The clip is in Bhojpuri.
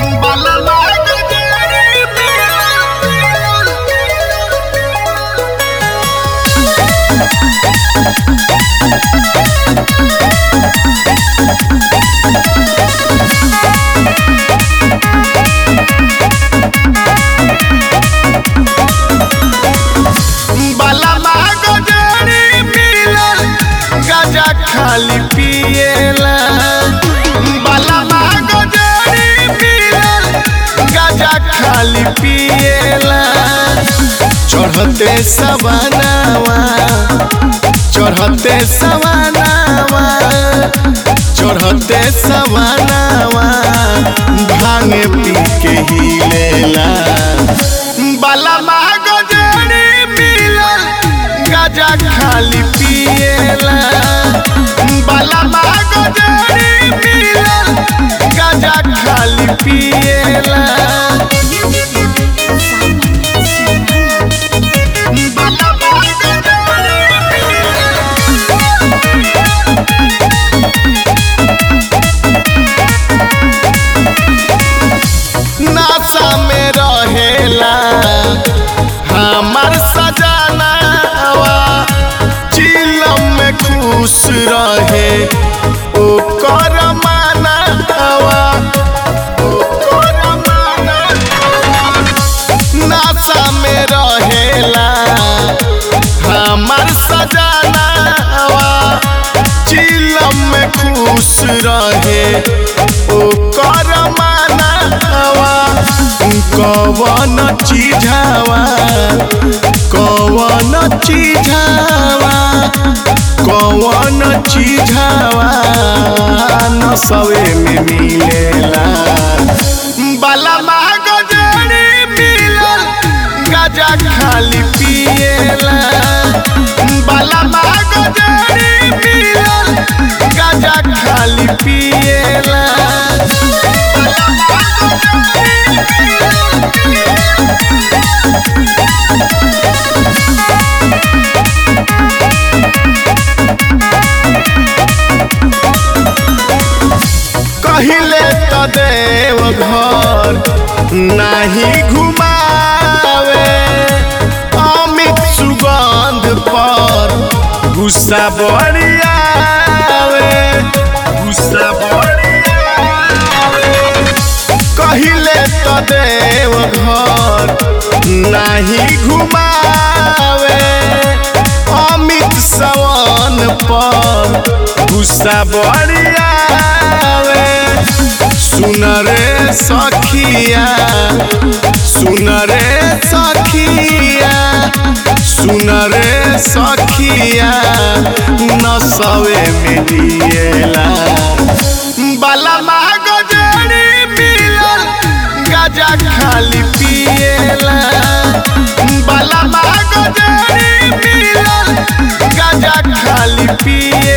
खाली पिएला बालामा गजरी पियल गाजा खाली पिएला चढ़ते सवनावा चढ़ते सवनावा चढ़ते सवनावा भांगे पी के हिलेला बालामा गजरी पियल गाजा खाली पिएला बालामा गजरी पियल गाजा खाली पिएला बालामा गजरी नासा में रहेला हमार सजनावा चिलम में खुश रहे ओकर मानवा ओकर मानवा नासा में रहेला हमार सजनावा चिलम में खुश रहे ओकर मानवा कवन चीझावा कवन चीझावा कवन चीझावा नसवे में मिलेला बालामा गजरी मिलल गाजा खाली पिएला बालामा गजरी मिलल गाजा खाली पिएला कहिले त देव घर नाही घुमावे अमित सुगंध पर गुस्सा बड़ियावे गुस्सा बड़ियावे कहिले त देव घर नाही घुमावे अमित सवन पर गुस्सा बड़ियावे सुन रे सखिया सुन रे सखिया सुन रे सखिया नसवे में दिएला बालामा गजरी मिलल गाजा खाली पिएला बालामा गजरी मिलल गाजा खाली पिए